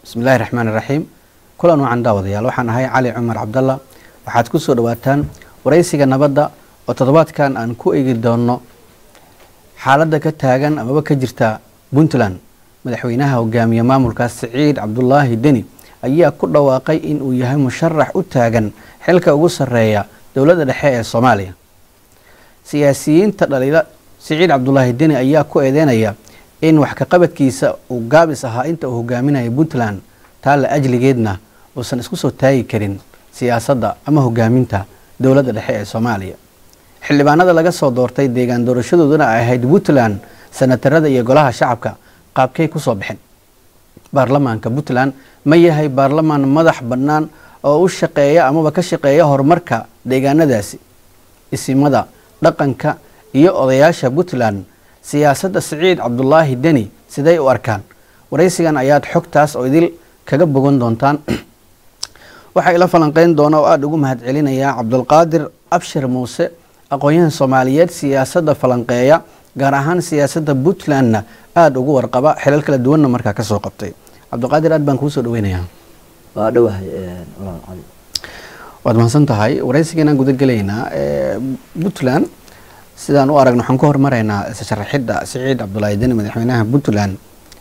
bismillahi raxmaan iraxiim kulan wacan daawadayaal waxaan ahay cali cumar cabdalla waxaad ku soo dhawaataan waraysiga nabadda oo toddobaadkan aan ku eegi doono xaaladda ka taagan amaba ka jirta puntland madaxweynaha hogaamiye maamulkaas siciid cabdulaahi deni ayaa ku dhawaaqay in uu yahay musharax u taagan xilka ugu sarreeya dowladda dhexe ee soomaaliya siyaasiyiinta dhaliila siciid cabdulaahi deni ayaa ku eedeynaya in wax kaqabadkiisa uu gaabis ahaa inta uu hogaaminaya puntland taa la ajligeedna uusan isku soo taagi karin siyaasadda ama hogaaminta dowladda dhexe ee soomaaliya xildhibaanada laga soo doortay deegaan doorashadooduna ay ahayd puntland sanatarada iyo golaha shacabka qaabkay kusoo baxeen baarlamaanka puntland ma yahay baarlamaan madax bannaan oo u shaqeeya amaba ka shaqeeya horumarka deegaanadaasi isimada dhaqanka iyo odayaasha puntland siyaasadda siciid cabdulaahi deni siday u arkaan waraysigan ayaad xogtaas oo idil kaga bogan doontaan waxaa ila falanqeyn doona oo aada ugu mahad celinayaa cabdulqaadir abshir muuse aqoon-yahan soomaaliyeed siyaasadda falanqeeya gaar ahaan siyaasadda puntlandna aada ugu warqaba xilal kala duwanna markaa kasoo qabtay cabdulqaadir aad baan kuusoo dhaweynayaa waa dhawahay walaal cali waad mahadsan tahay waraysiganaan guda gelaynaa puntland sidaan u aragno waxaan ku hormaraynaa sharaxidda siciid cabdulaahi deni madaxweynaha puntland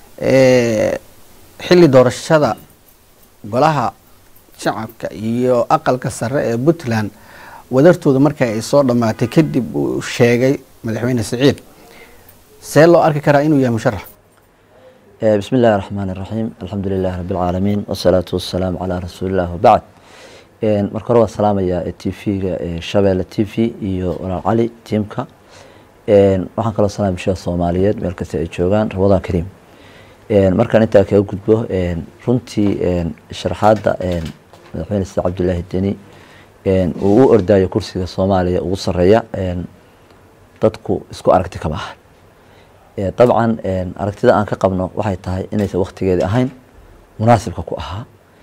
xilli doorashada golaha shacabka iyo aqalka sare ee puntland wadartooda marka ay soo dhammaatay kadib uu sheegay madaxweyne siciid see loo arki karaa inuu yahay musharax bismi illaahi raxmaan iraxiim alxamdu lilahi rabi alcaalamiin wasalaatu wasalaamu calaa rasuulilah wabacd marka hore waa salaamayaa t v-ga shabeelle t v iyo walaal cali tiimka waxaan kaloo salaamay bulshada soomaaliyeed meel kasta ay joogaan ramadaan kariim markaan intaa kaga gudbo runtii sharaxaadda madaxweyne sida cabdulaahi deni uu u ordaayo kursiga soomaaliya ugu sareeya dadku isku aragti kama aha dabcan aragtida aan ka qabno waxay tahay inaysan waktigeedi ahayn munaasibka ku ahaa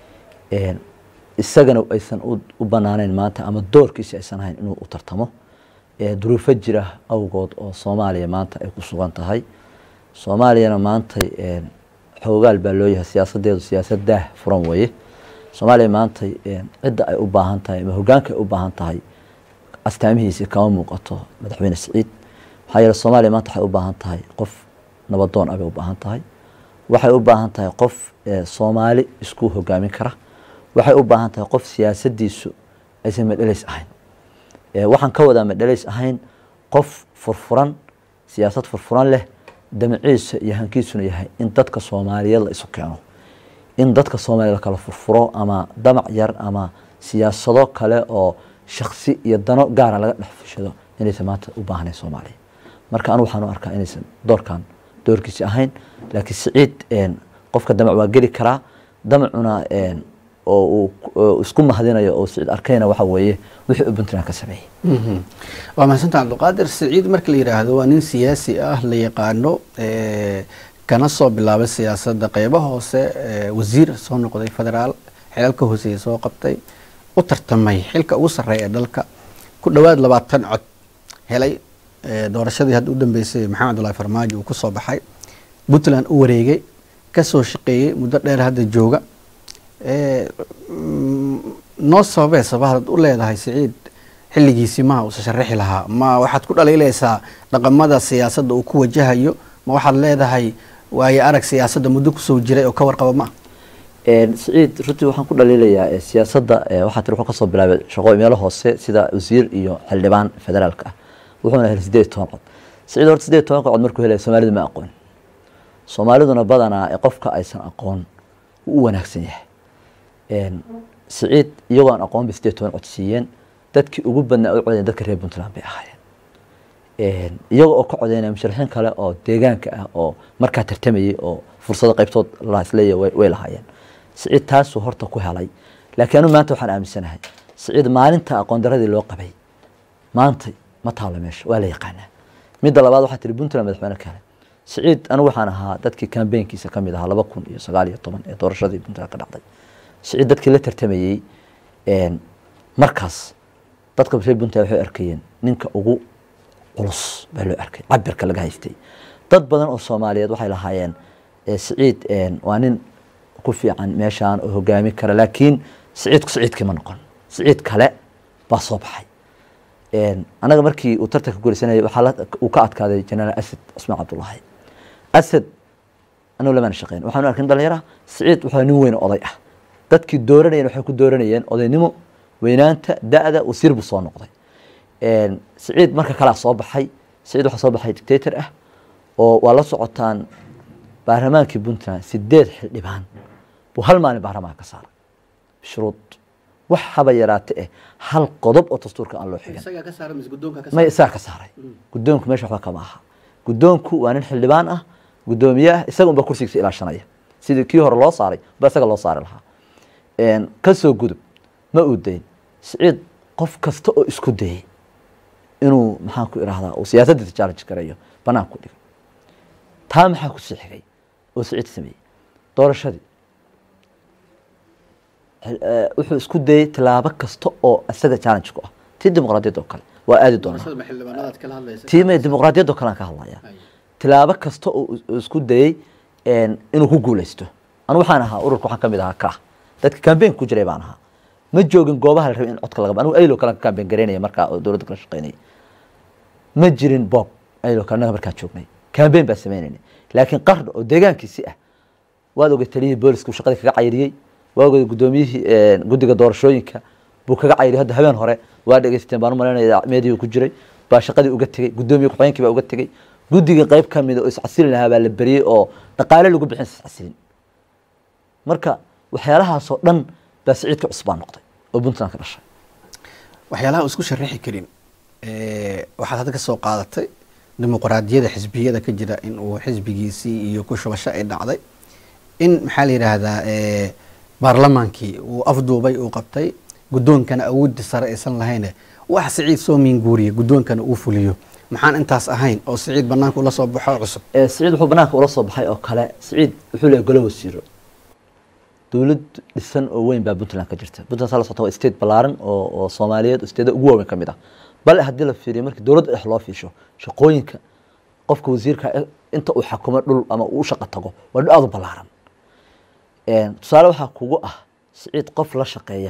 isagana aysan u banaaneyn maanta ama doorkiisi aysan ahayn inuu u tartamo duruufo jira awgood oo soomaaliya maanta ay ku sugan tahay soomaaliyana maantay xoogaal baa loo yahay siyaasadeedu siyaasad daah furan weeye soomaaliya maantay cidda ay u baahan tahay ama hogaanka ay u baahan tahay astaamihiisi kama muuqato madaxweyne siciid maxaa yeele soomaaliya maanta waxay u baahan tahay qof nabadoon ah bay u baahan tahay waxay u baahan tahay qof soomaali isku hogaamin kara waxay u baahan tahay qof siyaasadiisu aysan madheleys ahayn waxaan ka wadaa madheleys ahayn qof furfuran siyaasad furfuran leh damaciisa iyo hankiisuna yahay in dadka soomaaliyeed la isu keeno in dadka soomaliya la kala furfuro ama damac yar ama siyaasado kale oo shaksi iyo dano gaara laga dhex fushado inaysan maanta u baahnayn soomaaliya marka anigu waxaan u arkaa inaysan doorkan doorkiisi ahayn laakiin siciid qofka damac waa geli karaa damacuna oo uu isku mahadinayo oo siciid arkayna waxa weeye wixii u puntland ka sameeyey waa mahadsantaa cabdulqaadir siciid marka la yidhaahdo waa nin siyaasi ah la yaqaano kana soo bilaabay siyaasadda qeybo hoose wasiir soo noqday federaal xilal ka hooseeya soo qabtay u tartamay xilka ugu sarreeya ee dalka ku dhowaad labaatan cod helay doorashadii hadda u dambeysay maxamed abdullahi farmaajo uu ku soo baxay puntland u wareegay kasoo shaqeeyey muddo dheer hadda jooga noo sababee sabahaad u leedahay siciid xilligiisii maha uusa sharaxi lahaa ma waxaad ku dhaliilaysaa dhaqamada siyaasadda uu ku wajahayo ma waxaad leedahay waayo arag siyaasadda muddo kusoo jiray oo ka warqaba ma siciid runtii waxaan ku dhaliilayaa siyaasadda waxaa tiri wuxuu kasoo bilaabay shaqooyin meelo hoose sida wasiir iyo xildhibaan federaalka ah wuxuuna helay sideed toban cod siciid horta sideed tobanka cod markuu helaya soomaalidu ma aqoon soomaaliduna badanaa qofka aysan aqoon wuu u wanaagsan yahay siciid iyagoo aan aqoon bay sideed toban cod siiyeen dadkii ugu badnaa u codayen dadka reer puntland bay ahaayeen iyaga oo ka codeynaya musharaxiin kale oo deegaanka ah oo markaa tartamayay oo fursado qaybtood laisleeya way lahaayeen siciid taasuu horta ku helay laakiin anu maanta waxaan aaminsanahay siciid maalinta aqoon daradii loo qabay maanta ma taalo meesha waa la yaqaanaa midda labaad waxaa tiri puntland madaxweyne ka helay siciid anigu waxaan ahaa dadkii kambeynkiisa kamid ahaa laba kun iyo sagaal iyo toban ee doorashadii puntland ka dhacday siciid dadkii la tartamayey markaas dadka reer puntland waxay arkayeen ninka ugu culus baa loo arkay cabirka laga haystay dad badan oo soomaaliyeed waxay lahaayeen siciid waa nin ku fiican meeshaan oo hogaami kara laakiin siciidku siciidkii ma noqon siciid kale baa soo baxay anaga markii uu tartanka guulaysanayay waxaa uu ka adkaaday jenaraal asad cusmaan cabdullaahi asad anagu lamaan shaqeyn waxaanu arkin dhalinyara siciid wuxuu nin weyn oday ah dadkii dooranayeen waxay ku dooranayeen odaynimo weynaanta da-da wasiir buu soo noqday siciid marka kalea soo baxay siciid waxaa soo baxay dictator ah oo waa la socotaan baarlamaankii puntland sideed xildhibaan buu hal maalin baarlamaanka ka saaray shuruud wax haba yaraate eh hal qodob oo dastuurka aan loo xigan may isaga ka saaray guddoonku meesha waxba kama aha guddoonku waa nin xildhibaan ah guddoomiye ah isaga unba kursigiisa ilaashanaya sidii kii hore loo saaray ba isaga loo saari lahaa kasoo gudub ma uu dayn siciid qof kasta oo isku dayay inuu maxaan ku irahdaa uu siyaasaddiisa challenge gareeyo banaan ku dhigay taa maxaa ku sii xigay oo siciid sameeyey doorashadii wuxuu isku dayey tilaabo kasta oo isaga challenge ku ah tii dimuqraadiyadda oo kale waa aadi doonaa tii may dimuqraadiyadda oo kale aan ka hadlaya tilaabo kasta oo isku dayey inuu ku guuleysto anu waxaan ahaa ururka waxaan kamid ahaa kah dadka cambaign ku jiray baan ahaa ma joogin goobaha la rabay in codka laga anigu aylo kale ka cambaign garaynaya markaa oo dowladda kala shaqeynaya ma jirin bob aylo kale annaga markaan joognay cambaign baan sameynayna laakiin qarn oo deegaankiisi ah waad ogay taliyihii booliska uu shaqadii kaga cayriyey waa ogay guddoomiyihii guddiga doorashooyinka buu kaga cayriyay hadda habeen hore waa dhegeysateen baan u malaynaya meedihi ku jiray baa shaqadii uga tegey guddoomiye ku-xigeenkii baa uga tegey guddiga qayb ka mida oo iscasilin lahaa baa la beriyey oo dhaqaale lagu bixin iscasilin marka waxyaalahaasoo dhan baa siciidka cusbaa noqday oo puntland ka dhashay waxyaalaha uu isku sharaxi karin waxaad hadda ka soo qaadatay dimuqraadiyada xisbiyada ka jira in uu xisbigiisii iyo ku shubasho ay dhacday in maxaa la yidhaahdaa baarlamaankii uu afduubay uu qabtay guddoonkana awooddi sare aysan lahayne wax siciid soo miinguuriya guddoonkana uu fuliyo maxaan intaas ahayn oo siciid banaanka ula soo baxo cusub siciid wuxuu banaanka ula soo baxay oo kale siciid wuxuu leeyahay golo wasiiro dowlad dhisan oo weyn baa puntland ka jirta puntland saa la socota waa state ballaaran oo oo soomaaliyeed oo stateada ugu waaweyn ka mid ah bal haddii la fiiriyo markii dowladda dhex loo fiisho shaqooyinka qofka wasiirka inta uu xakumo dhul ama uu shaqo tago waa dhul aada u ballaaran tusaale waxaa kugu ah siciid qof la shaqeeya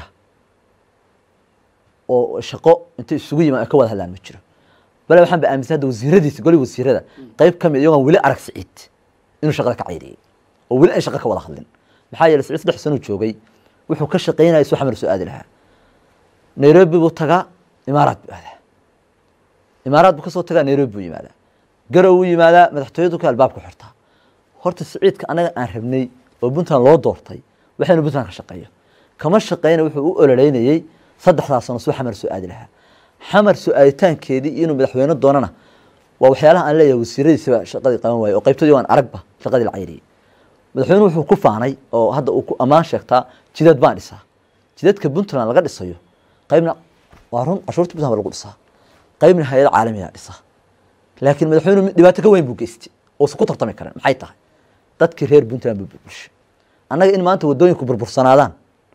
oo shaqo intay isugu yimaan ay ka wada hadlaan ma jiro bale waxaan ba aaminsan hadda wasiiradiisa goli wasiirada qayb ka mid iyagoon weli arag siciid inuu shaqada ka cayriyey oo weli ay shaqo ka wada hadlin maxaa yeeley siciid saddex sanuu joogay wuxuu ka shaqaynaya suu xamar soo aadi lahaa nairobi buu tagaa imaaraad buu aadaa imaaraad buu kasoo tagaa nairobi buu yimaadaa garow buu yimaadaa madaxtooyadu ka albaabku xirtaa horta siciidka anaga aan rabnay oo puntland loo doortay waxaynu puntland ka shaqeeyo kama shaqeyna wuxuu u ololeynayey saddexdaa sano suu xamar soo aadi lahaa xamar soo aaditaankeedii iyo inuu madaxweyne doonana waa waxyaalaha aan leeyahay wasiiradiisaba shaqadii qaban waaye oo qaybtoodii waan aragba shaqadii la cayriyey madaxweynuhu wuxuu ku faanay oo hadda uu ku ammaan sheegtaa jidad baan dhisaa jidadka puntland laga dhisayo qaybna waa run cashuurta puntland baa lagu dhisaa qaybna hay-ada caalamiga dhisaa laakiin madaxweynuhu dhibaato ka weyn buu geystay uusan ku tartami karin maxay tahay dadkii reer puntland buu burburshay annaga in maanta waddooyinku burbursanaadaan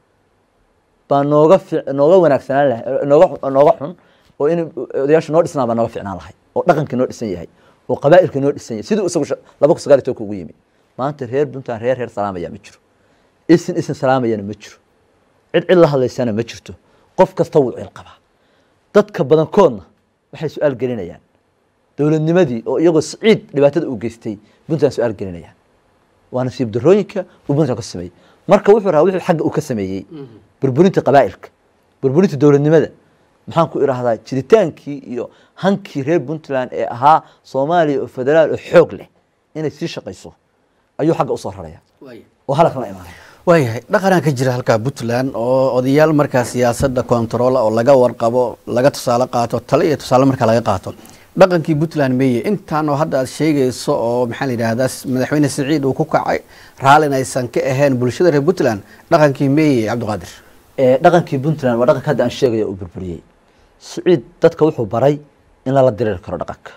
baa nooga nooga wanaagsanaan lahay nooga nooga xun oo in odayaashu noo dhisnaa baa nooga ficnaan lahay oo dhaqankii noo dhisan yahay oo qabaa'ilkii noo dhisan yahay siduu isagu laba kun sagaal iyo tobanka ugu yimi maanta reer puntland reer reer salaamaya ma jiro isin isin salaamayana ma jiro cid cid la hadlaysana ma jirto qof kasta wuu cil qabaa dadka badankoodna waxay su-aal gelinayaan dowladnimadii oo iyagoo siciid dhibaatada uu geystay puntland su-aal gelinayaan waa nasiib darooyinka uu puntland ka sameeyey marka wuxuu rahaa wuxuu xagga uu ka sameeyey burburinta qabaa'ilka burburinta dowladnimada maxaan ku idhaahdaa jiritaankii iyo hankii reer puntland ee ahaa soomaaliya oo federaal oo xoog leh inay sii shaqayso ayuu xagga usoo raraya oo halkan la imaanaya waayahay dhaqanaa ka jira halkaa puntland oo odayaal markaa siyaasadda kontaroola oo laga warqabo laga tusaale qaato tale iyo tusaale markaa laga qaato dhaqankii puntland meeye intaanoo hadda aad sheegayso oo maxaa la yidhaahdaa madaxweyne siciid uu ku kacay raallin aysan ka ahayn bulshada reer puntland dhaqankii meeye cabdiqaadir dhaqankii puntland waa dhaqanka hadda aan sheegaya uu burburiyey siciid dadka wuxuu baray in lala diriiri karo dhaqanka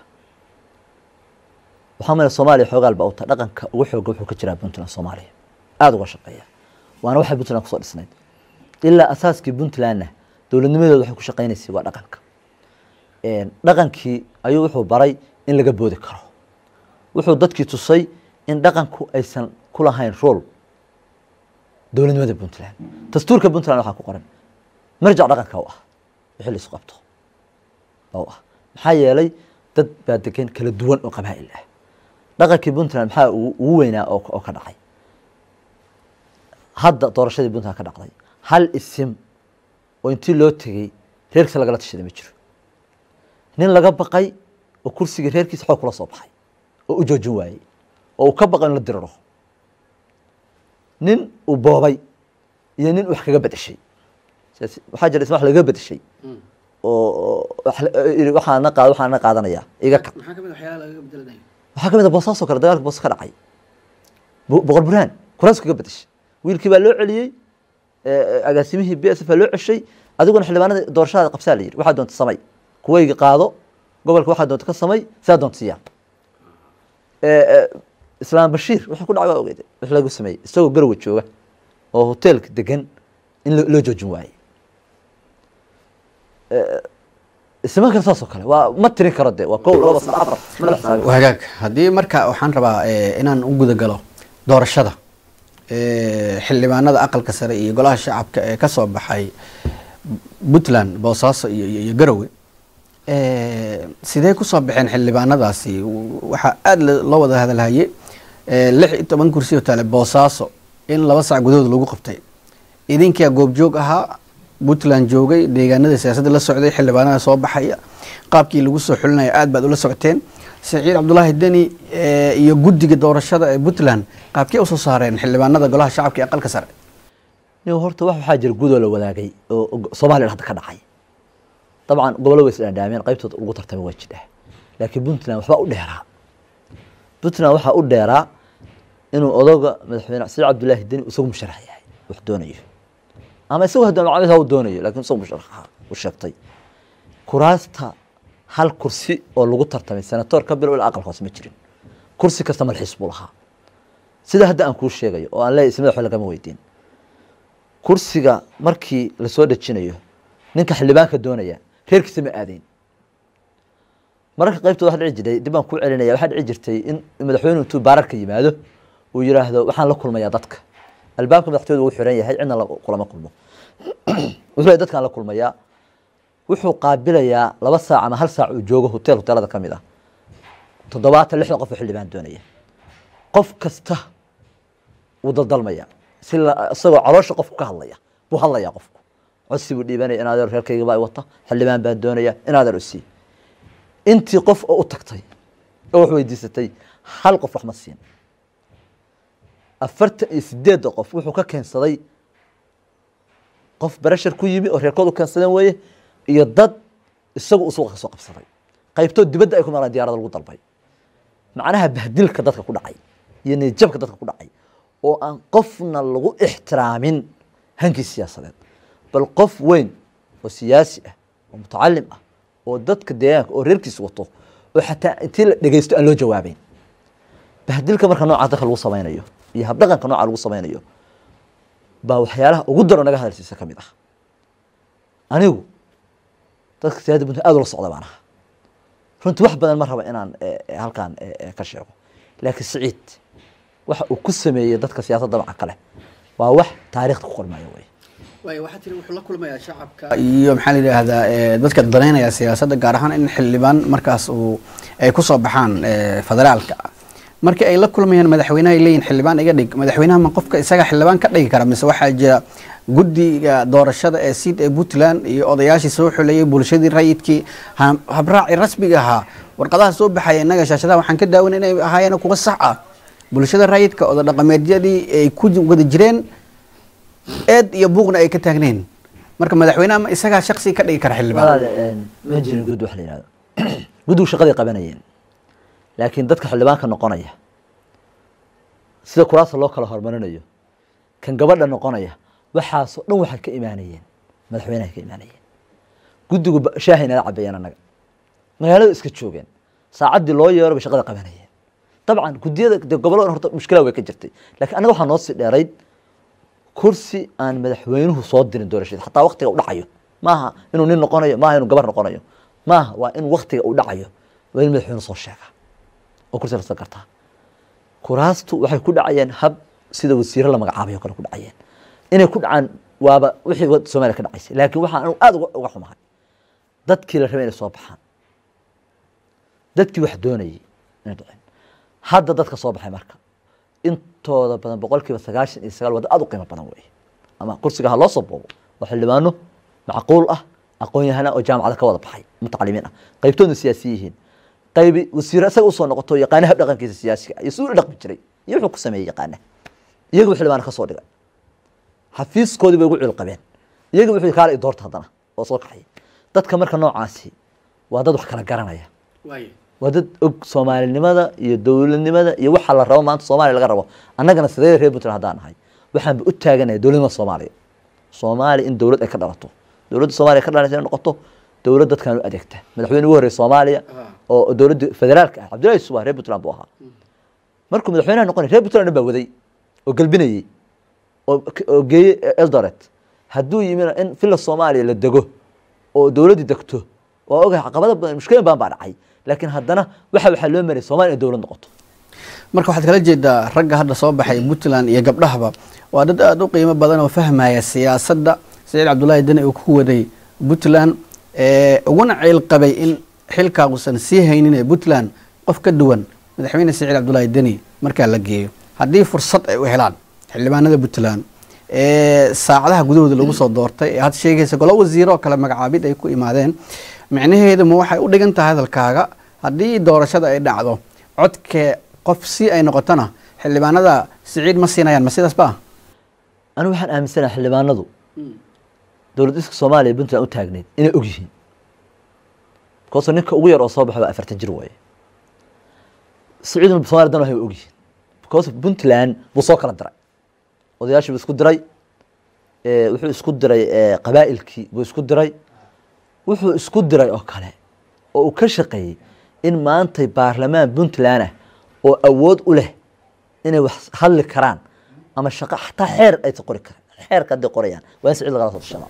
waxaa male soomaaliya xoogaal baa u tahay dhaqanka ugu xooga wuxuu ka jiraa puntland soomaaliya aada uga shaqeeya waana waxay puntland kusoo dhisnayd ilaa asaaskii puntlandna dowladnimadooda waxay ku shaqaynaysay waa dhaqanka dhaqankii ayuu wuxuu baray in laga boodi karo wuxuu dadkii tusay in dhaqanku aysan ku lahayn rool dowladnimada puntland dastuurka puntland waxaa ku qoran marjac dhaqanka u ah wixii la isu qabto u ah maxaa yeelay dad baa degan kala duwan oo qabaa'il ah dhaqankii puntland maxaa ugu ugu weynaa oo oo ka dhacay hadda doorashadii puntland ka dhacday hal isim oo intii loo tegey reerkiisa lagala tashaday ma jiro nin laga baqay oo kursiga reerkiisa xoog kula soo baxay oo u joojin waayey oo uu ka baqay in la diriro nin uu boobay iyo nin wax kaga bedeshay sidaas- waxaa jira isma wax laga bedeshay oo oo wax la- yidhi waxaana qaad waxaana qaadanayaa iga kab maxaa kamid waxyaala lagaga bedelanayo waxaa ka mid a boosaasoo kale dagaalka boos ka dhacay Bo- boqor burhaan kuraas kaga bedeshay wiilkii baa loo celiyey eh, agaasimihii b s f baa loo ceshay adiguna xildhibaanada doorashadaada qabsaa la yidhi waxaa doonta samay kuwayga qaado gobolka waxaa doonta ka samay sidaa doonta siyaa Eh, eh, islaam bashiir wuxuu ku dhacay waa ogeyd wix lagu sameeyey isagoo garowe jooga oo hoteelka degan in lo- loo joojin waayey isma kale saasoo kale waa ma tirin karo de waa kow laba saddex afar madax saabi hagaag haddii marka waxaan rabaa eh, inaan u guda galo doorashada eh, xildhibaanada aqalka sare iyo golaha shacabka ee ka soo baxay puntland boosaaso iyo, iyo, iyo garowe eh, sidee kusoo baxeen xildhibaanadaasi waxaa aada la- loo wada hadalhaye eh, lix iyo toban kursi oo taale boosaaso in laba sac gudahood lagu qabtay idinkaa goobjoog ahaa puntland joogay deegaanada siyaasadda la socday xildhibaanada soo baxaya qaabkii lagu soo xulinaya aad baad ula socoteen saciid cabdulaahi deni eh, iyo guddiga doorashada ee puntland qaabkee usoo saareen xildhibaanada golaha shacabka ee aqalka sare nin horta wax waxaa jira gudoo la wadaagay oo oo soomaaliya hadda ka dhacay dabcan gobollo way isdhaadhaameen qaybtooda ugu tartamay waa jidha laakiin puntland waxbaa u dheeraa puntland waxaa u dheeraa inuu odoga madaxweyne saciid cabdulaahi deni isagu musharax yahay wax doonayo ama isagu hadda macamid ha u doonayo laakiin isagu musharax ahaa uu sheegtay kuraasta hal kursi oo lagu tartamay senatoor ka bilow ilaa aqalka hoose ma jirin kursi kasta malxiis buu lahaa sida hadda aan kuu sheegayo oo aan leeyahay ismada waxba lagama weydiin kursiga markii lasoo dhejinayo ninka xildhibaanka doonaya reerkiisa ma aadayn mararka qaybtooda waxa dhici jiray dib baan kuu celinaya waxaa dhici jirtay in madaxweyne intuu baararka yimaado uu yidhaahdo waxaan la kulmayaa dadka albaabka madaxtooyada wuu xiran yahay cidna la- kulama kulmo wuxuu leeyahay dadkaan la kulmayaa wuxuu qaabilayaa laba saac ama hal saac uu joogo hotel hoteelada ka mid ah toddobaatan lixdan qof oo xildhibaan doonaya qof kasta wuu daldalmaya si la- isagoo caloosha qofku ka hadlaya buu hadlayaa qofku codsi buu dhiibanaya in adeer reerkayga baa i wata xildhibaan baan doonaya in adeer usii intii qof oo u tagtay oo wax weydiisatay hal qof wax ma siin afartan iyo sideedda qof wuxuu ka keensaday qof barashar ku yimi oo reerkood u keensadeen weeye iyo dad isagu uu suuqa ka soo qabsaday qaybtood dibadda ay ku maqlaan diyaarada lagu dalbay macnaha bahdilka dadka ku dhacay iyo niyadjabka dadka ku dhacay oo aan qofna lagu ixtiraamin hankii siyaasadeed bal qof weyn oo siyaasi ah oo mutacalim ah oo dadka deegaanka oo reerkiisa wato oo xataa intii la dhegeysto aan loo jawaabeyn bahdilka marka nooca dadka lagu samaynayo iyo habdhaqanka nooca lagu samaynayo baa waxyaalaha ugu daro naga hadalsiisa ka mid ah anigu dadka siyaasadda puntland aad ula socda baan ahaa runtii wax badan ma raba inaan eh, eh, halkaan eh, eh, ka sheego laakiin siciid waxa uu ku sameeyey dadka siyaasadda maca kale waa wax taariikhda ku qormaya wey waay waxaa tiri wuxuu la kulmayaa shacabka iyo maxaa la yidhaahdaa eh, dadka danaynaya siyaasadda gaar ahaan in xildhibaan markaas uu ay kusoo baxaan eh, federaalka markii ay la kulmayaan madaxweynaha ay leeyihin xildhibaan iga dhig madaxweynaha ma qofka isaga xildhibaan ka dhigi kara mise waxaa jira guddiga doorashada ee siid ee puntland iyo odayaashii soo xuleeyey bulshadii rayidkii ha- habraaci rasmiga ahaa warqadaha soo baxaya innaga shaashadaha waxaan ka daawan inay ahaayeen kuwa sax ah bulshada rayidka oda dhaqameedyadii ay ku wada jireen eed iyo buuqna ay ka taagneen marka madaxweynaha ma isagaa shaksi ka dhigi kara xildhibaan walaal ma jirin gud wax la yihahdo guddigu shaqaday qabanayeen laakiin dadka xildhibaanka noqonaya sida kuraasta loo kala horumarinayo kan gabadha noqonaya waxaasoo dhan waxay ka imaanayeen madaxweynaha ka imaanayeen guddigu ba- shaahay nala cabeeyeen annaga magaalada iska joogeen saacaddii loo yeero bay shaqada qabanayeen dabcan guddiyada dee gobollada horta mushkilaa way ka jirtay laakiin annaga waxaa noo sii dheerayd kursi aan madaxweynuhu soo dirin doorashada xataa waktiga u dhacayo maaha inuu nin noqonayo maaha inuu gabar noqonayo maaha waa in waktiga uu dhacayo waa in madaxweyne soo sheega oo kursi la kartaa kuraastu waxay ku dhacayeen hab sida wasiiro la magacaabayo kale ku dhacayeen inay ku dhacaan waaba wixii wad- soomaaliya ka dhacaysay laakiin waxaan anigu aada uga uga xumahay dadkii la rabay inay soo baxaan dadkii wax doonayay inay dhaceen hadda dadka soo baxay marka intooda badan boqolkiiba sagaashan iyo sagaal waa dad aada u qiimo badan weeye ama kursiga ha loo soo boobo waa xildhibaano macquul ah aqoon yahana oo jaamacada ka wada baxay mutacalimiin ah qaybtoodna siyaasi yihiin qaybi wasiiro isaga usoo noqoto yaqaana hab dhaqankiisa siyaasiga iyo siduu u dhaqmi jiray iyo wuxuu ku sameeyey yaqaana iyaga buu xildhibaano ka soo dhigay xafiiskoodii bay ugu cil qabeen iyaga wuxuu yidhi kaale i doorta haddana oo soo kaxay dadka marka noocaasi waa dad wax kala garanaya waa dad og soomaalinimada iyo dowladnimada iyo waxa la rabo maanta soomaaliya laga rabo annagana sidee reer puntland haddaan nahay waxaanba u taaganaya dowladnimada soomaaliya soomaaliya in dowlad ay ka dhalato dowladda soomaaliya ka dhalanaysa inay noqoto dowlad dadkan u adeegta madaxweyne ugu horreeya soomaaliya oo dowladda federaalka ah cabdullahi yusuf waa reer puntland buu ahaa markuu madaxweynaha noqonay reer puntland dhan baa waday oo galbinayey oo oo geeyey eldoret hadduu yimina in villa soomaaliya la dego oo dowladdii degto waa ogahay caqabado badan mushkilin badan baa dhacay laakiin haddana waxa waxaa loo marayay soomaaliya in dowlad noqoto marka waxaad kala jeedaa ragga hadda soo baxay puntland iyo gabdhahaba waa dad aada u qiimo badan oo fahmaya siyaasadda saciid cabdullaahi deni uu ku waday puntland ee uguna ciil qabay in xilkaa uusan sii haynin ee puntland qof ka duwan madaxweyne saciid cabdullaahi deni markaa la geeyo haddii fursad ay u helaan xildhibaanada puntland ee saacadaha gudahooda lagu soo doortay ee had sheegaysa golo wasiiro oo kale magacaabid ay ku imaadeen micnaheedu ma waxay u dhigan tahay hadalkaaga haddii doorashada ay dhacdo codkee qof si ay noqotona xildhibaanada siciid ma siinayaan ma sidaas ba anigu waxaan aaminsanaha xildhibaanadu dowlad iska soomaaliya iyo puntland u taagneyd inay og yihiin bikoose ninka ugu yar oo soo baxo waa afartan jir waaye siciidna somalia dan waxay og yihiin because puntland buu soo kala diray odayaashii buu isku diray eh, wuxuu isku diray eh, qabaa'ilkii buu isku diray wuxuu isku diray oo kale oo uu ka shaqeeyey in maantay baarlamaan puntland ah oo awood u leh inay wax hadli karaan ama shaqo xataa xeer aysan qori karan xeerka hadday qorayaan waa in sicid lagala soo tashada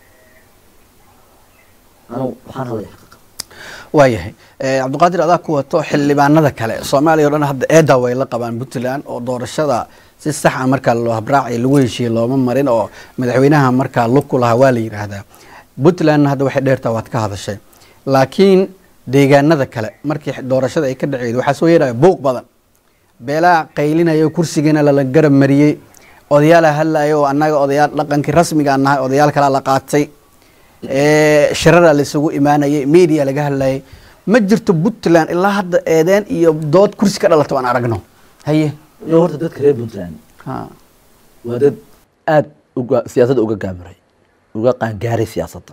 anu waxaan hadlaya xaqiiqa waayahay Eh, cabdiqaadir adaa ku wato xildhibaanada kale soomaaliya o dhan hadda eeda way la qabaan puntland oo doorashada si sax a markaa loo habraaci lagu heshiiye looma marin oo madaxweynaha markaa lug ku lahaa waa la yidhaahdaa puntlandna hadda waxay dheertaa waad ka hadashay laakiin deegaanada kale markii doorashada ay ka dhaceedo waxaa soo yeeraya buuq badan beelaa qaylinaya kursigiina lala garab mariyey odayaala hadlaya oo annaga odayaal dhaqankii rasmiga aan nahay odayaal kalaa la qaatay ee shirara laisugu imaanayay media laga hadlayay ma jirto puntland ilaa hadda eedeen iyo dood kursi ka dhalato aan aragno haye iyo horta dadka reer puntland ha waa dad aada uga siyaasadda uga gaamuray uga qaangaaray siyaasadda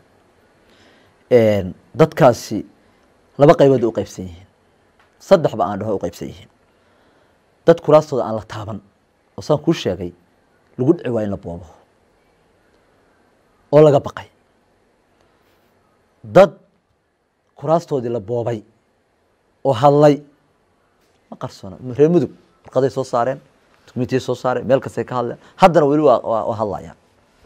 dadkaasi laba qaybood u qaybsan yihiin saddexba aan dhaho u qaybsan yihiin dad kuraastooda aan la taaban oo saan kuu sheegay lagu dhici waa in la boobo oo laga baqay dad kuraastoodii la boobay oo hadlay ma qarsoona reer mudug warqaday soo saareen dukumentiyay soo saareen meel kastay ka hadleen haddana weli waa waa waa hadlayaan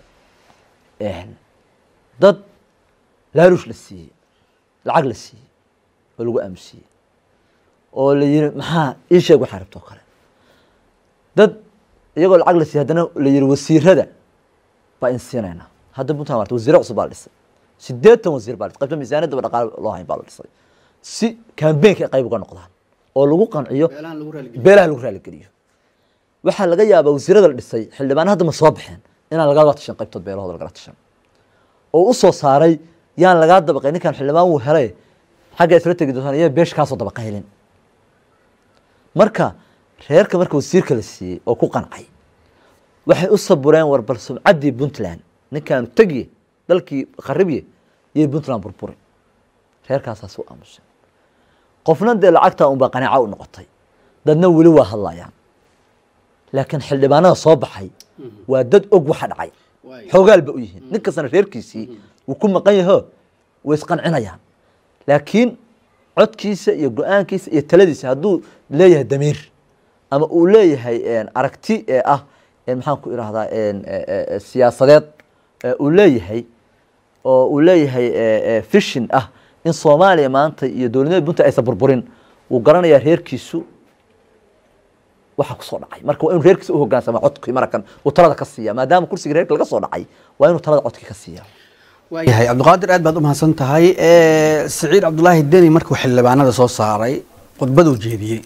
dad laaluush la siiyey lacag la siiyey oo lagu aamusiiyey oo la yiri maxaa ii sheeg waxaa rabto oo kale dad iyagoo lacag la siiyey haddana la yiri wasiirada baa in siinaynaa hadda puntland marta wasiiro cusub baa la dhisay sideetan wasiir baa la dhisay qaybta miisaaniyadda dhaqaale loo hayn baa la dhisay si kambeynka ay qayb uga noqdaan oo lagu qanciyo beelaha lagu raaligeliyo waxaa laga yaabaa wasiirada la dhisay xildhibaan hadda ma soo baxeen inaan lagaaga tashan qaybtood beelahooda lagala tashan oo u soo saaray yaan lagaa dabaqay ninkan xildhibaan wuu helay xagga isla tegi doontaan iyo beesh kaasoo dabaqaylin marka reerka marka wasiirka la siiyey oo ku qancay waxay u sabureen war bal sumcaddii puntland ninkaanu tegiye dalkii kharibye iyo puntland burburi reerkaasaas u aamusan qofna dee lacagta unbaa qanaaco u noqotay dadna weli waa hadlayaan laakiin xildhibaanada soo baxay waa dad og waxa dhacay xoogaal ba u yihiin nin kastana reerkiisii wuu ku maqan yaho way isqancinayaan laakiin codkiisa iyo go-aankiisa iyo taladiisa hadduu leeyahay damiir ama uu leeyahay aragti ee ah maxaan ku irahdaa siyaasadeed uu leeyahay oo uu leeyahay fishin ah in soomaaliya maanta iyo dowladnimada puntland aysan burburin wuu garanayaa reerkiisu waxa kusoo dhacay marka waa inuu reerkiisa u hogaansama codkii marakan uu talada ka siiya maadaama kursiga reerka laga soo dhacay waa inuu talada codkii ka siiya waayahay cabdiqaadir aad baad u mahadsan tahay siciid cabdulaahi deni markuu xildhibaanada soo saaray khudbaduu jeediyey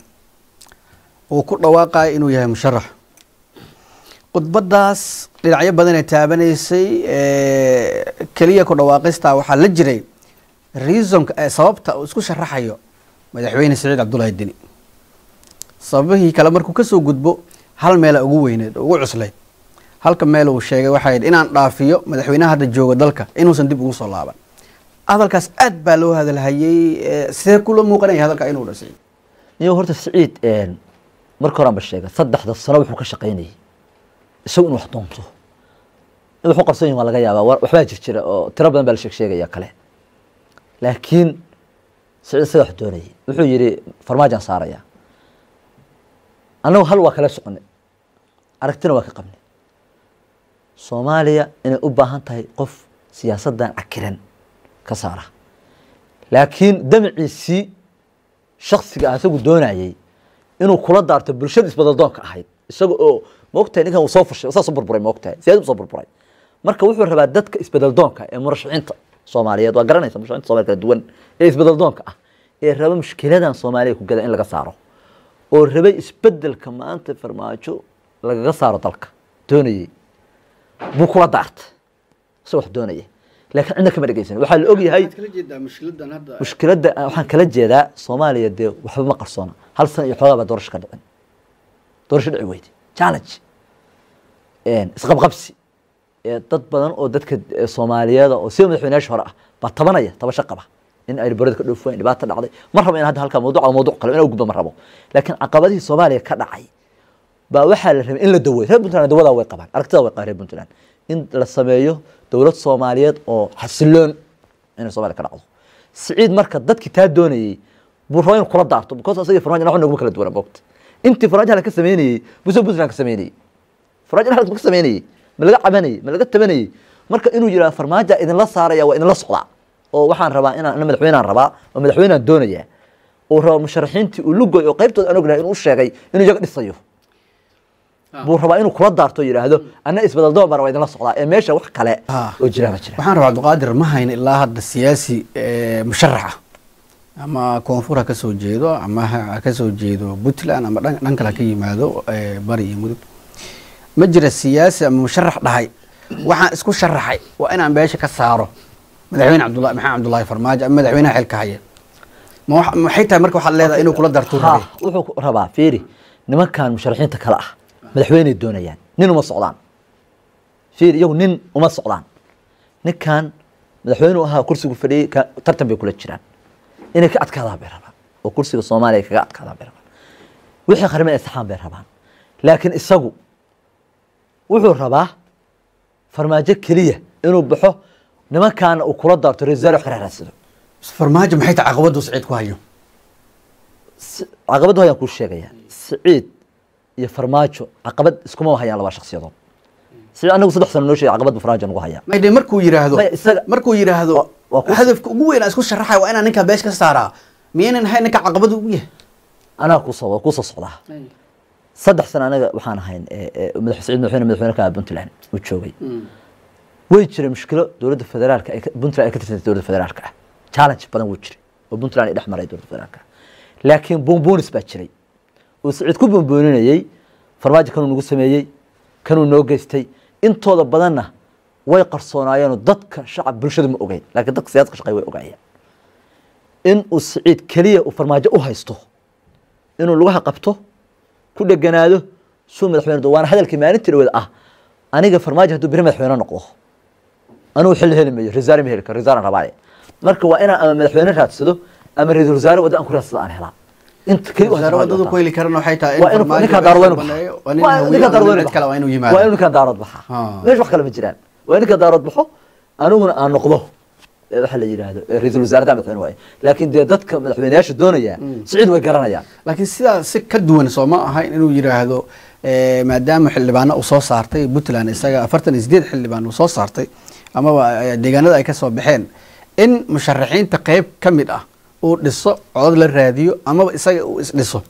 uu ku dhawaaqaya inuu yahay musharax khudbadaas dhinacyo badan ee taabanaysay keliya ku dhawaaqista waxaa la jiray reasonka ee sababta uu isku sharaxayo madaxweyne siciid cabdulaahi deni sababihii kale markuu kasoo gudbo hal meela ugu weyneed oo ugu cuslayd halka meel uu sheegay waxay yidhi inaan dhaafiyo madaxweynaha hadda jooga dalka inuusan dib ugu soo laaban hadalkaas aad baa loo hadalhayey sidee kula muuqanaya hadalka inuu dhasay iyo horta siciid marka horan ba sheegay saddexda sano wuxuu ka shaqaynayay isagu in wax doonto in wax u qabsan yihin waa laga yaabaa waxbaa jir jira oo tiro badan baa la sheeg sheegaya kale laakiin siciid isaga wax doonayay wuxuu yidhi farmaajaan saaraya annagu hal waa kala soconay aragtina waa ka qabnay soomaaliya inay u baahan tahay qof siyaasaddan cakiran ka saara laakiin damaciisii shaksiga ah isagu doonayey inuu kula daarto bulshada isbadaldoonka ahayd isaga oo maogtahay ninkan uu soo fushay saas u burburay maogtahay siyaasad soo burburay marka wuxuu rabaa dadka isbadaldoonka ee murashaxiinta soomaaliyeed waa garanaysa murashaxiinta soomaliya kala duwan ee isbadaldoonka ah ee raba mushkiladan soomaaliya ku gada in laga saaro oo rabay isbedelka maanta farmaajo lagaga saaro dalka doonayey buu kula daartay isagoo wax doonaya laakiin cidna kama dhegeysan waxaa la ogyahay mushkiladda waxaan kala jeedaa soomaaliya dee waxba ma qarsoona hal sana iyo xoogaa baa doorasho ka dhicin doorasho dhici weyde challenge isqabqabsi dad badan oo dadka soomaaliyeeda oo sida madaxweynayaasha hore ah baa tabanaya tabasho qaba in ay barada ka dhoofuwayn dhibaata dhacday ma rabo in hadda halkaa mawduc ama mawduc kale in gudba ma rabo laakiin caqabadihii soomaaliya ka dhacay baa waxaa la rabay in la daweeyo reer puntland dawadaa way qabaan aragtida way qabaan reer puntland in la sameeyo dowlad soomaaliyeed oo xasiloon inay somalia ka dhacdo siciid marka dadkii taa doonayey buu raba inuu kula daarto because asagii farmaajo wax noguma kala duwana moogta intii farmaajo halka ka sameynayey busoo puntland ka sameynayey farmaajo halka ka sameynayey ma laga cabanayey ma laga tabanayey marka inuu yidhaha farmaaja idinla saaraya waa idinla socdaa oo waxaan rabaa inaan ana madaxweynaan rabaa oo madaxweynaan doonaya uu raba musharaxiintii uu lugoy oo qaybtooda aan ognahay inuu u sheegay inuu iyaga dhisayo buu rabaa inuu kula daarto yidhaahdo ana isbedel doon baan waa idinla socdaa ee meesha wax kale oo jira ma jira waxaan rabaa cabdiqaadir ma hayn ilaa hadda siyaasi musharaxa ama koonfur ha ka soo jeedo ama ha ka soo jeedo puntland ama dhan kale ha ka yimaado bari iyo mudug ma jira siyaasi ama musharax dhahay waxaan isku sharaxay waa inaan beesha ka saaro madaxweyne cabdullahi maxamed cabdullaahi farmaajo ama madaxweynaha xilka haya ma maxay tahay marka waxaad leedahay inuu kula darto rabay wuxuu rabaa fiiri nimankan musharaxiinta kale ah madaxweyney doonayaan nin uma socdaan fiir iyagu nin uma socdaan ninkan madaxweyneu ahaa kursigu fadhiyey tartan bay kula jiraan inay ka adkaadaan bay rabaan oo kursiga soomaaliya kaga adkaadaan bay rabaan wixii qarime ay saxaan bay rabaan laakiin isagu wuxuu rabaa farmaajo keliya inuu baxo nimankaana uu kula daarto resaal wax ka raaraadsado farmaajo maxay tahay caqabadu siciid ku hayo caqabaddu hayaan kuu sheegayaa siciid iyo farmaajo caqabad iskuma hayaan laba shaksiyadood siciid anagu saddex sano noo sheegay caqabad bu farmaajo nagu hayaa maydhe markuu yidhaahdo Maya, isaga- markuu yidhaahdo waa ku- hadafka ugu weyn aan isku sharaxay waa inaan ninkaa beesh ka saaraa miyaynan ahayn ninka caqabadu ugu yahay anaa kusoo kusoo socdaa saddex sano anaga waxaan ahayn ee, ee, madax siciid madaxweyne madaxweyne ka puntland uu joogay way jiray mushkilo dowladda federaalka ay ka- puntland ay ka tirsantay dowladda federaalka ah challenge badan wuu jiray oo puntland ay dhex maray dowladda federaalka ah laakiin buunbuunis baa jiray uu siciid ku buunbuuninayey farmaajo kanuu nagu sameeyey kanuu noo geystay intooda badanna way qarsoonaayeenoo dadka shacab bulshada ma ogeyn laakiin dadka siyaasadka shaqeey way ogaayeen in uu siciid keliya uu farmaajo u haysto inuu lugaha qabto ku dheganaado suu madaxweyne waana hadalkii maalintii dhaweed ah aniga farmaajo hadduu beri madaxweyne noqdo anugu xilli heli mayo risaari ma heli karo risaaran rabaaye marka waa inaan ama madaxweyne raadsado ama ra-iisul wasaare wadda aan ku raadsado aan helaa inta keli wasaare wadadu ku heli karana waxay tahay in waa inuu farmaajo ninkaa daarood beesha waynu baneeyo, waa nin hawiye ninkaa ama daarood nin waynu cid kale waa inuu waa yimaado inuu ninkaa daarood baxaa Ah. meesha wax kale ma jiraan waa in ninkaa daarood baxo aniguna aan noqdo ee waxa la yidhaahdo ee ra-iisul wasaarada madaxweyne waaye laakiin dee dadka madaxweyneyaasha doonaya siciid way garanayaan laakiin sidaa si ka duwan soo ma ahayn inuu yidhaahdo eh, maadaama xildhibaano uu soo saartay puntland isaga afartan iyo sideed xildhibaan uu soo saartay amaba eh, deegaanada ay ka soo baxeen in musharaxiinta qeyb ka mid ah uu dhiso codod la raadiyo amaba isaga uu isdhiso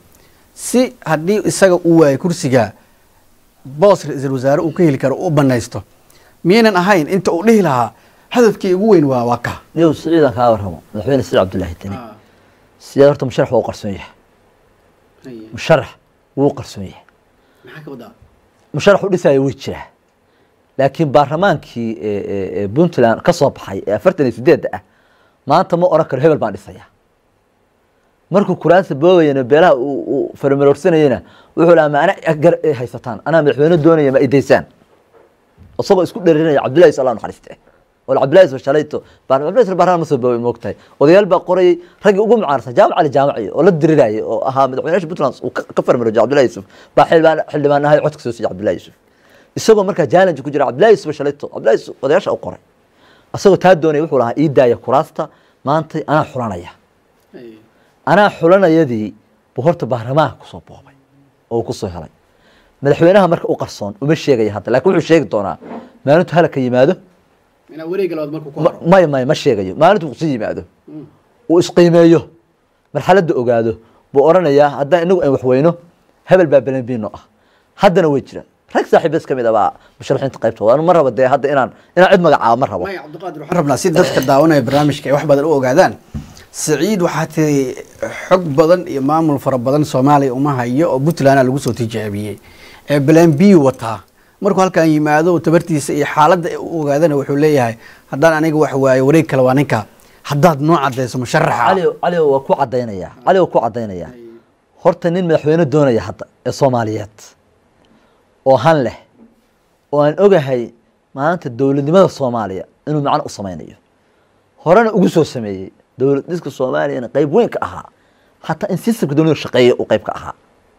si haddii isaga uu waayo kursiga boos ra-iisul wasaare uu ka heli karo u banaysto miyaynan ahayn inta uu dhihi lahaa hadafkii ugu weyn waa waa ka niyow siciidan kaa warramo madaxweyne siciid cabdullaahi deni sideed horta musharax waa u qarsoon yahay musharax wuu u qarsoon yahay maxaa ka wadaa musharax u dhisaayo way jiraa laakiin baarlamaankii ee- ee- ee puntland ka soo baxay ee afartan iyo sideedda ah maanta ma oran karo hebel baan dhisaya markuu kuraasta boobayana beelaha uu uu faramaroorsanayena wuxuu lahaa ma ana gar ay haysataan anaa madaxweyne doonaya ma idaysaan isagoo isku dherinaya cabdullahi allah naxariiste oo cabdullahi soo shalayto baan cabdullahi soo baarlamaan ma soo boobay moogtahay odayaal baa qorayay raggii ugu mucaarsan jaamac ali jaamaci oo la dirirayay oo ahaa madaxweynaha puntland uu ka ka farmaroojay cabdullahi yusuf baa xildhibaan xildhibaan ahay codka soo siiyay cabdullahi yusuf isagoo markaa challenge ku jira cabdullahi yusuf shalayto cabdullahi yusuf odayaasha u qoray asagoo taa doonaya wuxuu lahaa ii daaya kuraasta maanta anaa xulanaya anaa xulanayadii buu horta baarlamaanka kusoo boobay oo uu kusoo helay madaxweynaha marka u qarsoon uma sheegaya hadda laakiin wuxuu sheegi doonaa maalintu halaka yimaado inaa wareega labaad markuu ku ma- maya maya ma sheegayo maalintu kusii yimaado uu isqiimeeyo marxaladda ogaado buu oranayaa haddaan inagu aan waxweyno hebel baa belenbino ah haddana way jiraan rag saaxiibas ka mid ah baa musharaxiinta qaybtooda anu ma rabo dee hadda inaan inaan cid magacaabo ma rabo maya cabdiqaadir waxaan rabnaa si dadka daawanaya barnaamijka ay wax badan u ogaadaan siciid waxaa tiri xog badan iyo maamul fara badan soomaaliya uma hayo oo puntlandna lagu soo tijaabiyey ee balan b wataa markuu halkan yimaado tabartiisa iyo xaaladda u ogaadana wuxuu leeyahay haddaan aniga wax waayo wareeg kale waa ninka haddaad noo cadayso musharaxa cali cali waa ku cadaynaya cali waa ku cadaynaya horta nin madaxweyne doonaya hadda ee soomaaliyeed oo han leh oo aan ogahay maanta dowladnimada soomaaliya inuu macno u sameynayo horena ugu soo sameeyey dowlad dhiska soomaaliyana qeyb weyn ka ahaa hataa in sistamka dowladda shaqeeya uu qeyb ka ahaa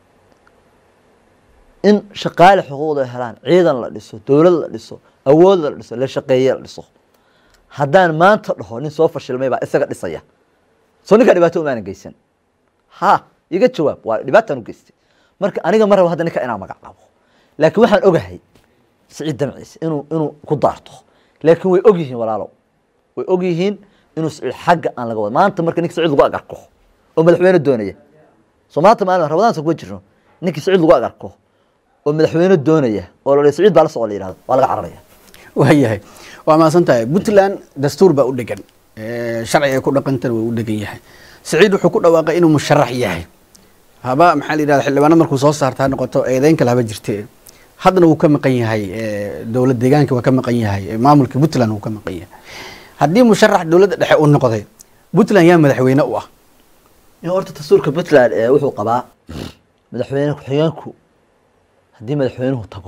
in shaqaale xuquuqda helaan ciidan la dhiso dowlad la dhiso awood la dhiso la shaqeeye la dhiso haddaan maanta dhaho nin soo fashilmay baa isaga dhisaya soo ninkaa dhibaato umaanan geysan ha iga jawaab waa dhibaataan u geystay marka aniga ma rabo hadda ninka inaan magacaabo laakiin waxaan ogahay siciid damciise inuu inuu ku daarto laakiin way og yihiin walaalow way og yihiin inuu siciid xagga aan laga wado maanta marka ninka siciid lagu agarko oo madaxweyne doonaya soo maanta maalin rabadaansa kuma jirno ninkii siciid lagu agarko oo madaxweyne doonaya oo la siciid baa la socda la yihahdo waa laga cararaya waayahay waa mahadsan tahay puntland dastuur baa u dhegan Eh, sharciga ay ku dhaqantana waa u dhegan yahay siciid wuxuu ku dhawaaqay inuu musharax yahay haba maxaa la yidhahda xildhibaano markuu soo saarta ha noqoto eedeyn kale haba jirte haddana wuu ka maqan yahay eh, dowlad deegaanka waa ka maqan yahay eh, maamulka puntland wuu ka maqan yahay haddii musharax dowladda dhexe uu noqday puntland yaa madaxweyne u ah in horta dastuurka puntland ee wuxuu qabaa madaxweyne ku-xigeenku haddii madaxweynuhu tago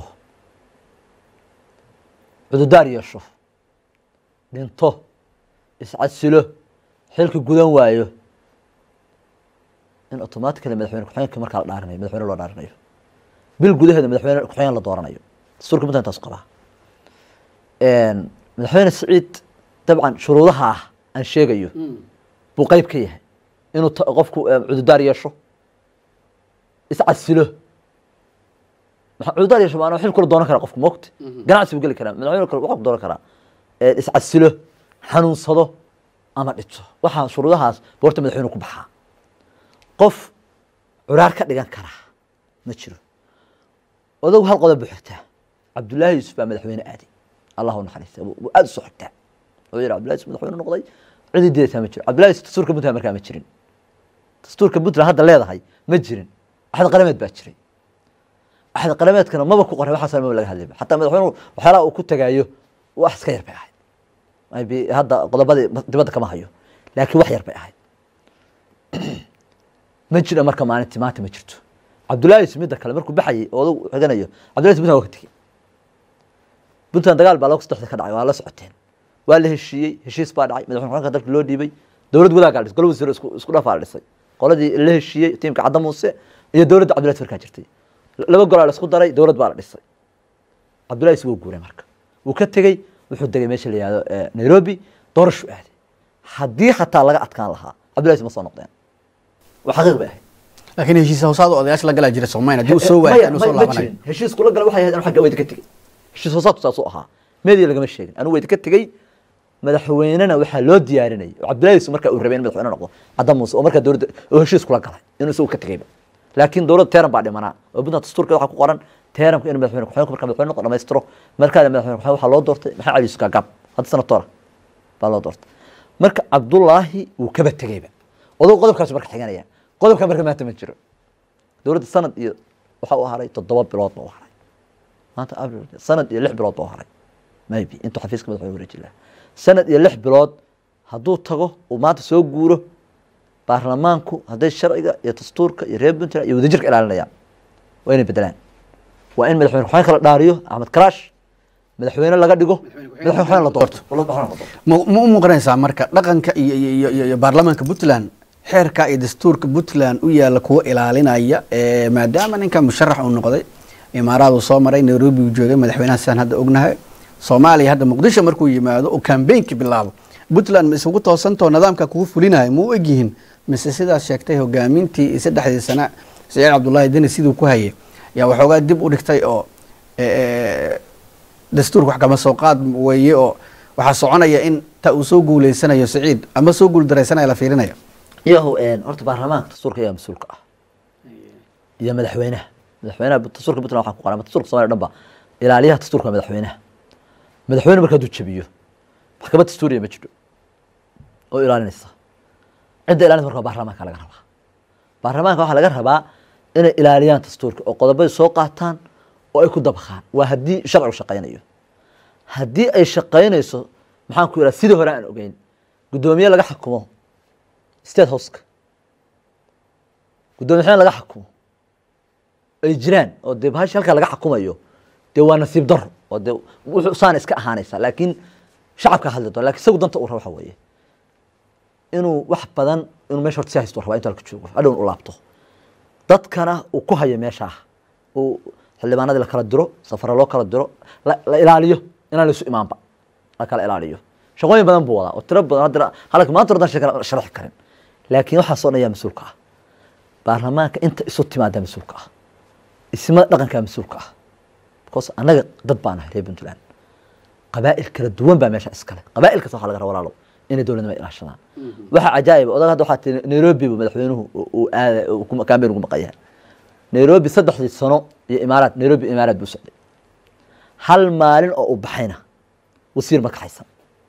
cududaar yeesho dhinto iscasilo xilka gudan waayo in automatically madaxweyne ku-xigeenka markaa la dhaarinayo madaxweyne loo dhaarinayo bil gudaheeda madaxweyne ku-xigeen la dooranayo dastuurka puntland taas qabaa madaxweyne siciid dabcan shuruudaha ah aan sheegayo buu qeyb ka yahay inuu ta- qofku eh, cududaar yeesho iscasilo maxaa cududaar yeesho maanaa xil kula doonan karaa qofku moogta ganacsi buu geli karaa madaxweyne kale waxaa ku doonan karaa Eh, iscasilo xanuunsado ama dhito waxaa shuruudahaas buu horta madaxweyne ku baxaa qof curaar ka dhigan karaa ma jiro odagu hal qodob buu xigtaa cabdullaahi yuusuf baa madaxweyne aaday allahu naxariista buu aada usoo xigtaa wuxuu yihi cabdullahi yuusuf madaxweyne noqday cidii diidaysaa ma jiro cabdullahi yuusuf dastuurka puntland markaa ma jirin dastuurka puntland hadda leedahay ma jirin axad qalameed baa jiray axad qalameedkana maba ku qoray waxaasna maba laga hadlayba xataa madaxweynuhu waxyaalaha uu ku tagaayo wax iska yar bay ahayd maybe hadda qodobadii dibadda kama hayo laakiin wax yar bay ahayd ma jira marka maalintii maanta ma jirto cabdullaahi yuusuf midda kale markuu baxayay oo odagu xiganayo cabdullahi yuusuf puntland waa ka tegey puntland dagaal baa laba saddexda ka dhacay waa la socoteen waa la heshiiyey heshiis baa dhacay madaxweyne ku-xigeenka dalka loo dhiibay dowlad gudaha gaa dhisay golo wasiiro isku isku dhafaa la dhisay qoladii la heshiiyey tiimka cadda muuse iyo dowladda cabdullahi farkaa jirtay laba golaa la isku daray dowlad baa la dhisay cabdullahi yuusuf wuu guuray marka wuu ka tegey wuxuu degay meesha la yihahdo eh, nairobi doorashu aaday haddii xataa laga adkaan lahaa cabdullahi yuusuf ma soo noqdeen waa xaqiiq bay ahayd laakiin heshiis hoosaad odayaasha la galaa jira soomaaliya haddii uu soo waayo maya inuu ma soo ma laabanayo jirin heshiis kula gala waxay ahayd anu xagga weyda ka tegey heshiis hoosaadku saasuu ahaa media lagama sheegin anu weyda ka tegey madaxweynena waxaa loo diyaarinayay oo cabdullahi yuusuf markaa uu rabay in madaxweyne noqdo cadda muuse oo markaa dowladda oo heshiis kula galay inuu isagu ka tegeyba laakiin dowladda teeran baa dhimanaa oo puntland dastuurka waxaa ku qoran teeramka inuu madaxweyne ku-xigeenku marka madaxweyne noqo dhamaystiro markaada madaxweyne ku-xigeen waxaa loo doortay maxaa cali yusuf gaagaab hadda sanatoora baa loo doortay marka cabdullaahi wuu kaba tegeyba odow qodobkaasu marka xiganaya qodobka marka maanta ma jiro dowladda sanad iyo waxa u haray toddoba bilood ba u haray maanta abril sanad iyo lix bilood ba u haray maybe intuu xafiiska madaxweyne wareeji lahaa sanad iyo lix bilood hadduu tago uu maanta soo guuro baarlamaanku hadday sharciga iyo dastuurka iyo reer puntland iyo wadajirka ilaalinayaan waa inay bedelaan waa in madaxweyne ku-xigeen kala dhaariyo axmed karaash madaxweyne laga dhigo madaxweyne ku-xigeen la doorto madaxweyne la doorto ma ma u muuqanaysaa marka dhaqanka iyo iyo iyo- iyo iyo baarlamaanka puntland xeerka iyo dastuurka puntland u yaalla kuwa ilaalinaya ee maadaama ninka musharax uu noqday imaaraad uu soo maray nairobi uu joogay madaxweynaha sidaan hadda ognahay soomaaliya hadda muqdisho markuu yimaado oo kambeynki bilaabo puntland ma isugu toosantoo nidaamka kugu fulinayo ma u egyihiin mise sidaas sheegtay hogaamintii iyo saddexdii sana saciid cabdullaahi deni siduu ku hayay yaa waxoogaa dib u dhigtay oo eh, dastuurka wax kama soo qaad weeye oo waxaa soconaya in ta uu soo guuleysanayo saciid ama soo guuldaraysanaya la fiirinayo iyahu horta baarlamaanka dastuurka ayaa mas-uulka ah iyo madaxweynaha madaxweynaha dastuurka puntland waxaa ku qoran ama dastuurka somalia dhan ba ilaaliyaha dastuurka waa madaxweynaha madaxweyne marka hadduu jabiyo maxkamad dastuuriya ma jiro oo ilaalinaysa cidda ilaalinaysa marka waa baarlamaanka laga rabaa baarlamaanka waxaa laga rabaa inay ilaaliyaan dastuurka oo qodobadii soo qaataan oo ay ku dabaqaan waa haddii sharcigu shaqaynayo haddii ay shaqaynayso maxaan ku yidhaha sidii hore aan ogeyn guddoomiye laga xukumo state houseka guddoomiye xubin laga xukumo ay jiraan oo dee bahashi halkaa laga xukumayo dee waa nasiib daro oo dee wuxuu saana iska ahaanaysa laakiin shacabka hadli doona lakin isagu danta uu raba waxa weeye inuu wax badan inuu meesha horta si haysto rabaa intuu halka joogo hadhown u laabto dadkana uu ku hayo meeshaa uu xildhibaanadii la kala diro safara loo kala diro la la ilaaliyo inaan laisu imaanba la kala ilaaliyo shaqooyin badan buu wadaa oo tiro badan haddana halka maanta hordan shaka sharaxi karin laakiin waxaasoo dhan yaa mas-uulka ah baarlamaanka inta isu timaada mas-uulka ah ismada dhaqankaa mas-uulka ah because annaga dad baan ahay reer puntland qabaa'il kala duwan baa meesha iskale qabaa'il kasta waxaa laga rabaa walaalow inay dowladnima ilaashadaan waxaa cajaa'ib odag hadda waxaa tii nairobi bu madaxweynuhu uu- uu aada uu ku- campaign ugu maqan yahay nairobi saddexdii sano iyo imaaraad nairobi imaaraad buu socday hal maalin oo u baxayna wasiir ma kaxaysan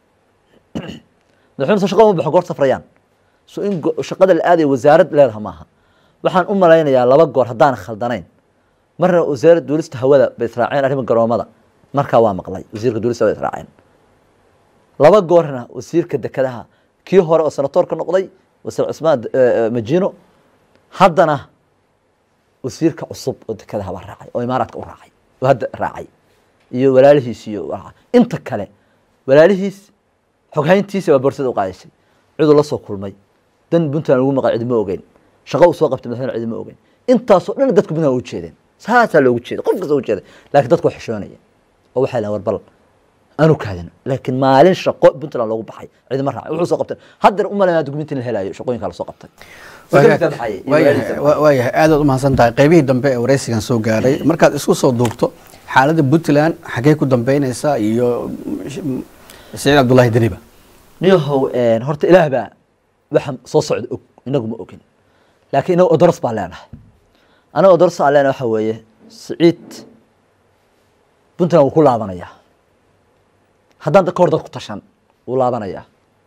madaxweyne soo shaqa uma baxo goor safrayaan so in go- shaqada la aadaya wasaarad leedaha maaha waxaan u malaynayaa laba goor haddaan khaldanayn marna wasaaradda duulista hawada bay israaceen arrima garoomada markaa waa maqlay wasiirka duulista hawada israaceen laba goorna wasiirka dekedaha kii hore oo senatoorka noqday wasiir cusmaan eh, majino haddana wasiirka cusub oo dekedaha baa raacay oo imaaraadka u raacay oo hadda raacay iyo walaalihiis iyo waa- inta kale walaalihiis xoghayntiisa baa boorsada u qaadaysay ciduu la soo kulmay dan puntland ugu maqan cidi ma ogeyn shaqo uu soo qabtay madaxweyne cidi ma ogeyn intaasoo dhan dadku puntland u jeedeen saasaa loogu jeeday qof kasta u jeeday laakiin dadku waa xishoonaya oo waxay lahayn warbal aanu kaadin laakiin maalin shaqo puntland loogu baxay cidima raacay wuxuu soo qabtay haddana u malaynaa dukumenti in la helayo shaqooyinkaa lasoo qabtay Secretary baxaya iyo walaalihiisa baxaya. waayahay aadaad u mahadsan tahay qaybihii dambe ee wareysigan soo gaaray markaad isku soo duubto xaaladda puntland xaggee ku dambeynaysaa iyo mm, saciid cabdullaahi deniba niyahow een, horta ilaah baa waxa soo socda og inagu ma ogin laakiin inagu odoros baan leenahay anaga odoros aan leenahay waxa weeye siciid puntland wuu ku laabanayaa haddaan da- ka hor dad ku tashan wuu laabanayaa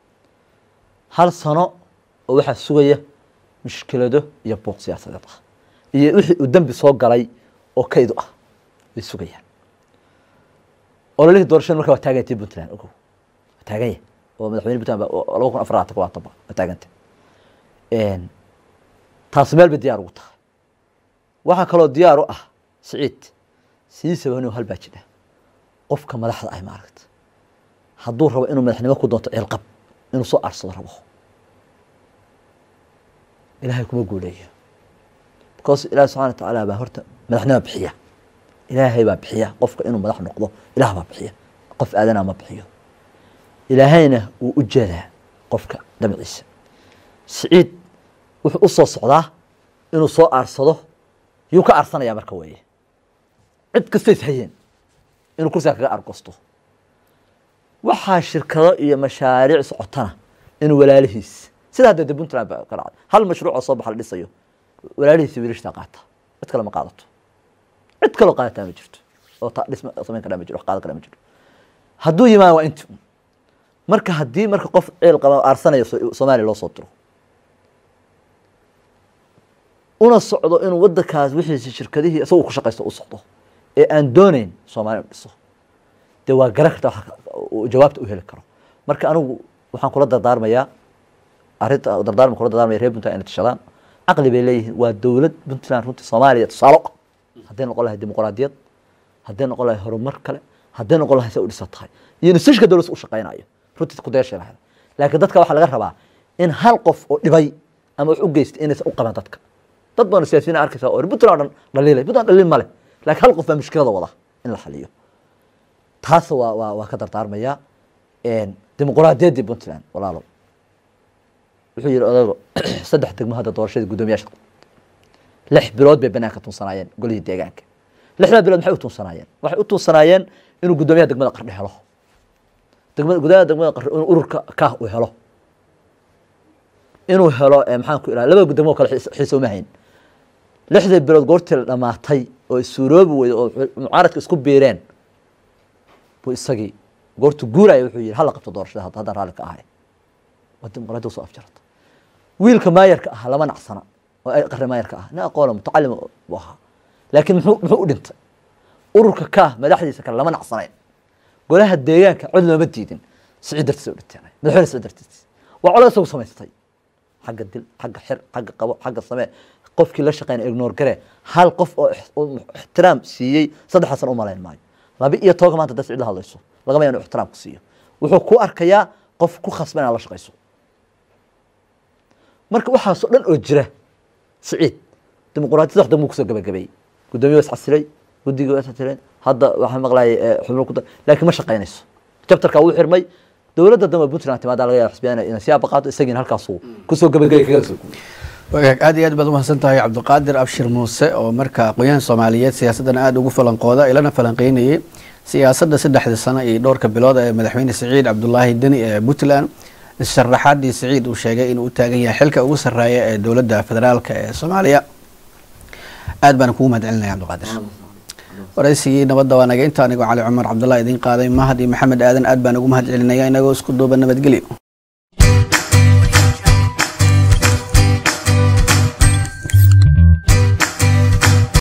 hal sano oo waxaa sugaya mushkilado iyo buuq siyaasadeed ah iyo wixii uu dembi soo galay oo kaydu ah way sugayaan ololihii doorashada marka waa taagantay puntland ogow waa taaganya oo madaxweyne puntland baa- oo laba kun afar labaatan waa taba waa taagantay Een, taasi meel bay diyaar ugu tahay waxaa kaloo diyaar u ah siciid sidiisaba inuu hal baa jira qofka madaxda ah maaragta hadduu rabo inuu madaxnimo ku doonto ciilqab inuu soo aarsado rabo ilaahay kuma guuleeyo because ilaah subxana wa tacaala baa horta madaxnimo bixiya ilaahay baa bixiya qofka inuu madax noqdo ilaah baa bixiya qof aadanaa ma bixiyo ilaahayna wuu u jeedaa qofka dabciisa siciid wuxuu u soo socdaa inuu soo aarsado yuu ka aarsanaya marka weeye cid kasta is hayeen inuu kursiga kaga argosto waxaa shirkado iyo mashaariic socotana inuu walaalihiis sida hadda de puntland baa ka dhacday hal mashruuc oo soo baxa la dhisayo walaalihiisa wiilashtaa qaata cid kale ma qaadato cid kaloo qaadataa ma jirto oo ta dhisma samayn karaa ma jiro wax qaadan karaa ma jiro hadduu yimaado waa inti un marka haddii marka qof ceel qaba aarsanaya so- soomaaliya loo soo diro una socdo inuu wadankaas wixiisi shirkadihii isagoo ku shaqaysto u socdo ee aan dooneyn soomaaliya inu dhiso dee waa garan karta waxa uu jawaabta u heli karo marka anigu waxaan kula dardaarmayaa arrinta dardaarma kula dardaarmaya reer puntland inay tashadaan caqli bay leeyihiin waa dowlad puntland runtii soomaaliya tusaalo ah hadday noqon lahay dimuqraadiyad hadday noqon lahay horumar kale hadday noqon lahay se u dhisan tahay iyo nusashka dowladda u shaqaynayo runtii ku dayashay lahayd laakiin dadka waxaa laga rabaa in hal qof oo dhibay ama wax u geystay inaysan u qaban dadka dad badan siyaasiyiin arkaysa oo puntland oo dhan dhaliilay puntland dhaliil ma leh laakiin hal qof baa mushkilada wada in la xaliyo taas waa waa waa ka dardaarmaya dimuqraadiyaddii puntland walaalo wuxuu yihi odago saddex degmo hadda doorashadii guddoomiyaasha lix bilood bay banaanka tuunsanaayeen golihii deegaanka lixdaa bilood maxay u tuunsanaayeen waxay u tuunsanaayeen inuu guddoomiyaha degmada qardhe helo degmada guddoomiyaha degmada qardhe inuu ururka kaah uu helo inuu helo eh, maxaan ku ihaha laba degmo oo kale xiis- xiise uma hayn lixdii bilood goortii la dhamaatay oo suuroobi weyday oo mucaaradka isku biireen buu isagii goortu guuraya wuxuu yihi hala qabto doorashada hadda- haddaan raalli ka ahay waa dimuqraadiya usoo afjarata wiilka maayarka ahaa lama nacsana oo ay qarri maayarka ah nin aqoona mutacalima buu ahaa laakiin muxuu muxuu u dhintay ururka kaah madaxdiisa kale lama nacsanayn golaha deegaanka cod looma diidin sicid dartiisa u dhinteen madaxweyne sicid dartiis waa colo isagu samaystay xagga dil xagga xir xagga qabo xagga samee qofkii la shaqeynaya ignore gare hal qof oo ix- oo ixtiraam siiyey saddex san u malayn maayo laba iyo tobanka maanta dad cid la hadlayso lagama yaa inuu ixtiraam ku siiyo wuxuu ku arkayaa qof ku khasban inaad la shaqayso marka waxaasoo dhan oo jira siciid dimuqraadiyada wax dambu kusoo gabagabeeyey guddoomiye waa iscasilay guddiga waa iscasileen hadda waxaan maqlayay eh, xubno ku dar laakiin ma shaqaynayso jabtarka wuu xirmay dowladda dambe puntland timaadaa laga yaaba xisbiyaan inay siyaaba qaato isagiina halkaasuu kusoo gabagabay kaga soo guuray wagaag aad iyo aad baad umahadsan tahay cabdiqaadir abshir muuse oo marka aqoon-yahan soomaaliyeed siyaasadana aada ugu falanqooda ilana falanqeynayay siyaasadda saddexda sano iyo dhowrka bilood ee madaxweyne siciid cabdulaahi deni ee puntland sharaxaadii siciid uu sheegay inuu u taagan yahay xilka ugu sarreeya ee dowladda federaalka ee soomaaliya aad baan kugu mahad celinaya cabdiqaadir waraysigii nabadda waa naga inta anigoo cali cumar cabdullah idiin qaaday mahad iyo maxamed aadan aad baan ugu mahad celinaya inagoo isku duuba nabadgelyo